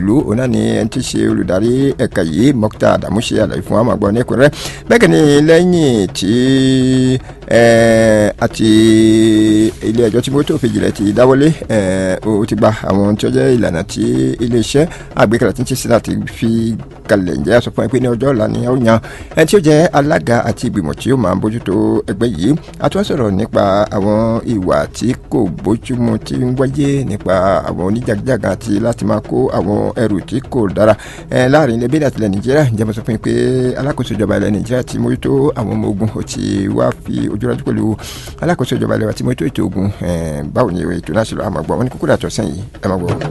òṣèlú òun náà ni ẹni tí í ṣe olùdarí ẹ̀ka yìí mọ́kítà àdàmú ṣe àlàyé fún àwọn àgbọ̀ nẹ́kùnrẹ́ bẹ́ẹ̀ ni lẹ́yìn tí àti ilé ẹjọ́ tí mọ́tò fìjìlẹ̀ ti dáwọ́lé ó ti gba àwọn tí ó jẹ́ ìlànà tí iléeṣẹ́ àgbékalẹ̀ tí ń ṣe sí láti fi kalẹ̀ ǹjẹ́ sọ fún ẹ pé ní ọjọ́ ọ̀la ni ó yan ẹni tí ó jẹ́ alága àti ìgbìmọ̀ tí ó máa ń bójútó ẹgbẹ́ yìí a tún sọ̀rọ̀ nípa àwọn ìwà tí kò bójúmu tí ń wáyé nípa àwọn oníjàgíjàgà àti láti máa kó àwọn ẹrù tí kò dára láàrin ilẹ̀ bíi àtìlẹ̀ nàìjíríà ǹjẹ́ mo sọ fún yín pé alákòóso ìjọba ilẹ̀ nàìjíríà ti mójútó àwọn ọmọ ogun ó ti wá fi ojú rájú pẹ̀lú alákòóso ìjọba ilẹ̀ wa ti mójútó ètò ogun báwo ni ètò náà ṣe lọ àmọ́ gbọ́ wọn ní kúkúrú àtọ̀sán yìí ẹ máa gbọ́.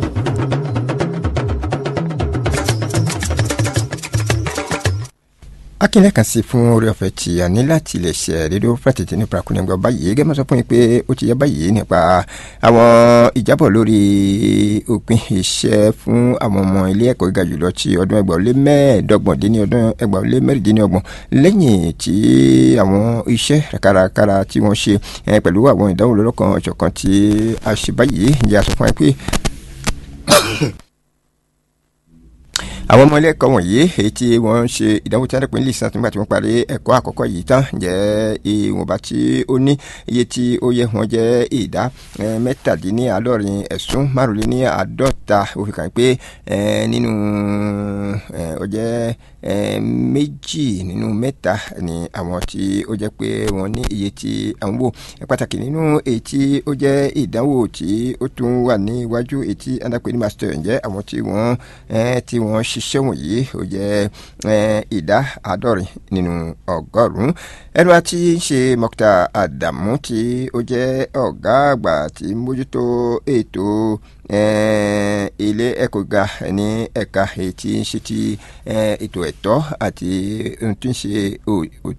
akínlẹ̀ kan sí fún orí ọ̀fẹ́ tí a ní láti lè ṣe rédíò fàtìtì nípa akúnẹ̀gbọ́ báyìí gẹ́gẹ́ sọ fún yín pé ó ti yẹ báyìí nípa àwọn ìjábọ̀ lórí òpin iṣẹ́ fún àwọn ọmọ ilé ẹ̀kọ́ gíga jùlọ ti ọdún ẹgbàá lé mẹ́ẹ̀ẹ́dọ́gbọ̀n dín ní ọdún ẹgbàá lé mẹ́rìndínlọ́gbọ̀n lẹ́yìn tí àwọn iṣẹ́ kárakára tí wọ́n ṣe pẹ̀lú àwọn ìdánwò lọ́lọ́kan ọ̀jọ̀kan tí a ṣe báyìí ǹjẹ́ a sọ fún yín pé àwọn ọmọ ilé ẹ̀kọ́ wọ̀nyí èyí tí wọ́n ń ṣe ìdánwò tí wọ́n dẹ̀pẹ́ nílì sàn nígbà tí wọ́n parí ẹ̀kọ́ àkọ́kọ́ yìí tán jẹ́ ìwọ̀nba tí ó ní iye tí ó yẹ wọ́n jẹ́ ìdá mẹ́tàdínláàádọ́rin ẹ̀sùn márùnléníàádọ́ta ó fi kàn pé nínú ó jẹ́ méjì nínú mẹ́ta ni àwọn tí ó jẹ́ pé wọ́n ní iye tí à ń wò pàtàkì nínú èyí tí ó jẹ́ ìdánwò tí ó tún wà ní iwájú èyí tí adápẹ́ ní master ǹjẹ́ àwọn tí wọ́n tí wọ́n ṣiṣẹ́ wọ̀nyí ó jẹ́ ìdá àádọ́rin nínú ọgọ́rùn-ún ẹnu àti ṣe mọ́kítà àdàmú tí ó jẹ́ ọ̀gá àgbà tí ń mójútó ètò ilé ẹ̀kọ́ ga ní ẹ̀ka èyí tí ń ṣe ti ètò ẹ̀tọ́ àti ohun tí ń ṣe